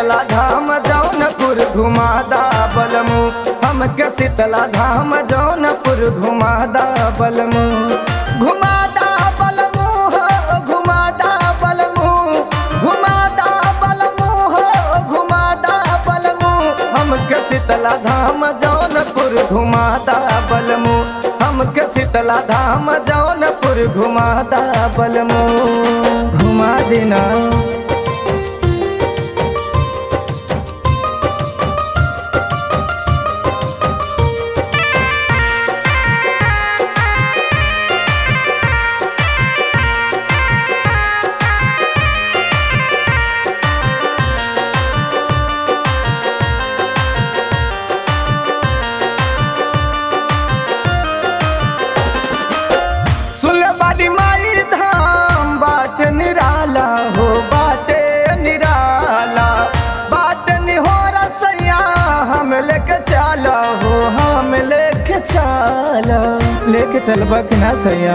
शीतला धाम जौनपुर घुमादा बलमु हमके शीतला धाम जौनपुर घुमादा बलमु घुमादा बलमु हो घुमादा बलमु घुमादा बलमु हो घुमादा बलमु हमके शीतला धाम जौनपुर घुमादा बलमु हमके शीतला धाम जौनपुर घुमादा बलमु घुमा देना सुलबाड़ी माई धाम बाट निराला हो बाटे निराला बाट निहोरा सैया हम लेके चला हो हम लेके चला लेके चलबा कि ना सैया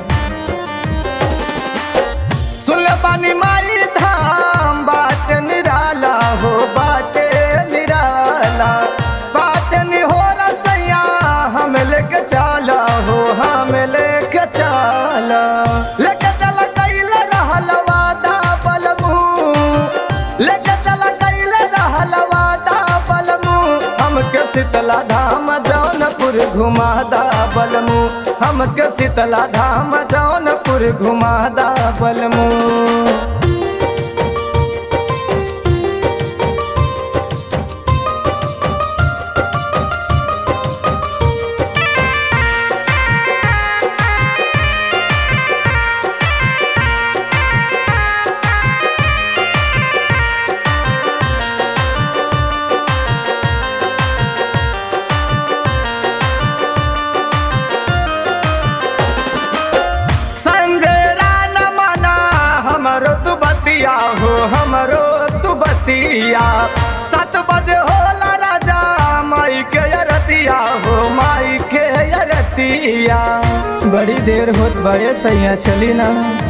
सुलबानी माई धाम बाट निराला हो बाटे निराला बाट निहोरा सैया हम लेके चला हो हम लेके चला लेके चला कैले रहल वादा बलमू लेके चला कैले रहल वादा बलमू हमके शीतला धाम जौनपुर घुमादा बलमू हमके शीतला धाम जौनपुर घुमादा बलमू संजय राना माना हमरो तू बतिया हो हमरो तू बतिया सात बजे होला राजा माई के अरतिया हो माई के अरतिया बड़ी देर होत बड़े सैया चली ना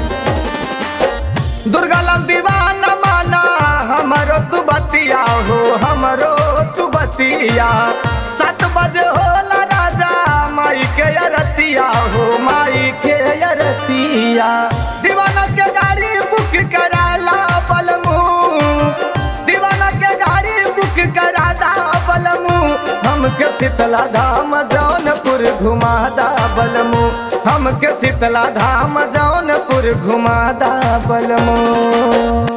दुर्गा लाल दीवाना माना हमरो तू बतिया हो हमरो तू बतिया सात बजे होला राजा माई के अरतिया हो माई के अरतिया दीवाना के गाड़ी बुक कराला बलमू दीवाना के गाड़ी बुक करादा बलमू हमके शीतला धाम जौनपुर घुमादा बलमू हमके शीतला धाम जौनपुर घुमादा बलमू